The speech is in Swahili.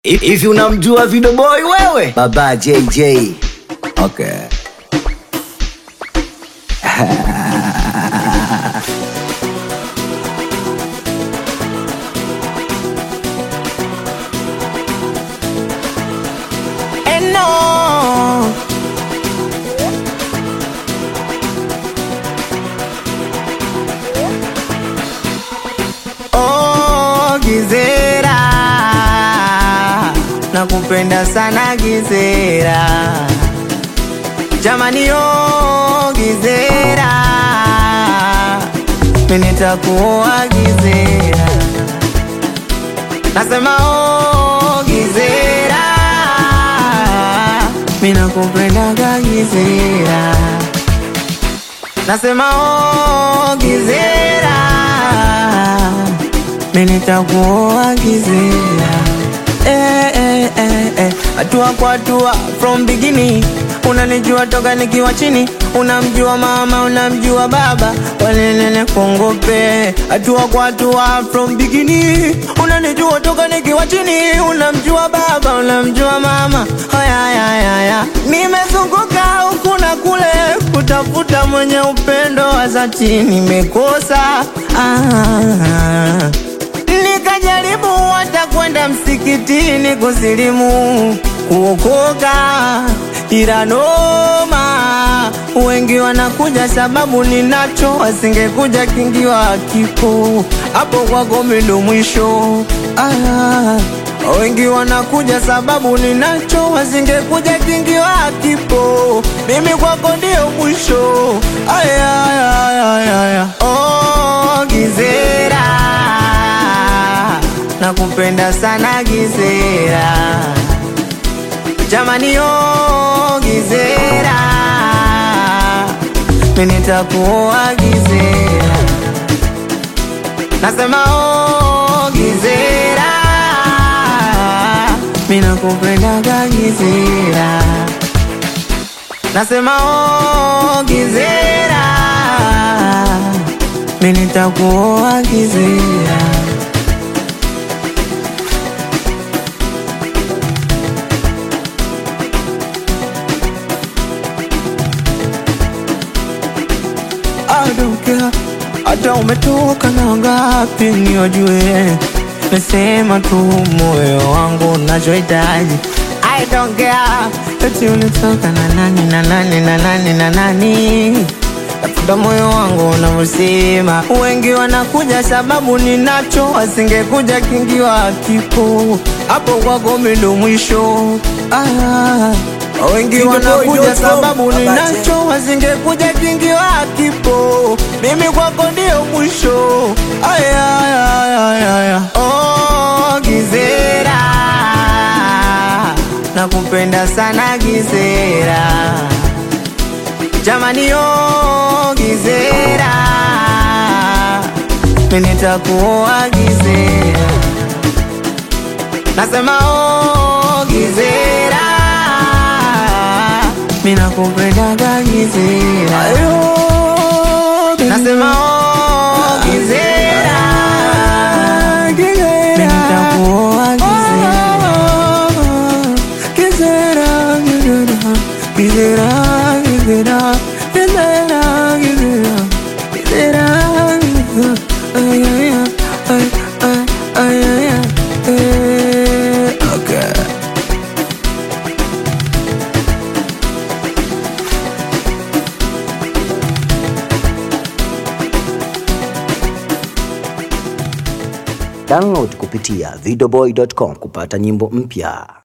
Hivi unamjua Video Boy wewe? Baba JJ. Okay. And no. Oh, Gizera, nakupenda sana Gizera, jamani, oh Gizera, mimi nitakuoa Gizera, nasema oh Gizera, mimi nakupendaga Gizera, nasema oh Gizera, mimi nitakuoa Gizera. Eh, eh, eh, eh. Hatua kwa hatua from beginning unanijua toka nikiwa chini unamjua mama unamjua baba walelele kongope hatua kwa hatua from beginning unanijua toka nikiwa chini unamjua baba unamjua mama hayayayaya nimezunguka huku na kule kutafuta mwenye upendo wa dhati nimekosa ah. Nikajaribu hata kwenda msikitini kusilimu kuokoka, ila noma, wengi wanakuja sababu ninacho, wasingekuja kingiwa kipo hapo kwako mimi ndo mwisho. Ah, wengi wanakuja sababu ninacho, wasingekuja kingiwa kipo, mimi kwako ndio mwisho. Aya, aya, aya, aya. Oh, Gizera nakupenda sana Gizera, jamani oh Gizera, mimi nitakuoa Gizera, nasema oh Gizera, mimi nakupendaga Gizera, nasema oh Gizera, mimi nitakuoa Gizera. I don't care hata umetoka na ngapi niojue, nasema tu moyo wangu unachohitaji. I don't care eti ulitoka na nani na nani na nani na nani, tafuta moyo wangu unavyosema. Wengi wanakuja sababu ninacho, wasingekuja kingiwa kipo hapo kwako mimi ndo mwisho ah. Wengi Video Boy, wanakuja dot com. sababu Baba ninacho, wasingekuja kingiwa kipo, mimi kwako ndio mwisho. Aya, aya, aya, aya. Oh, Gizera, nakupenda sana Gizera, jamani, oh Gizera, mimi nitakuoa Gizera, nasema oh Gizera, mimi nakupendaga Gizera, nasema oh Gizera, mimi nitakuoa Gizera. Gizera, Gizera, Gizera, Gizera, Gizera, Gizera, Gizera, Gizera. Ay, ay, ay, ay, ay, ay, ay, eh. Okay. Download kupitia videoboy.com kupata nyimbo mpya.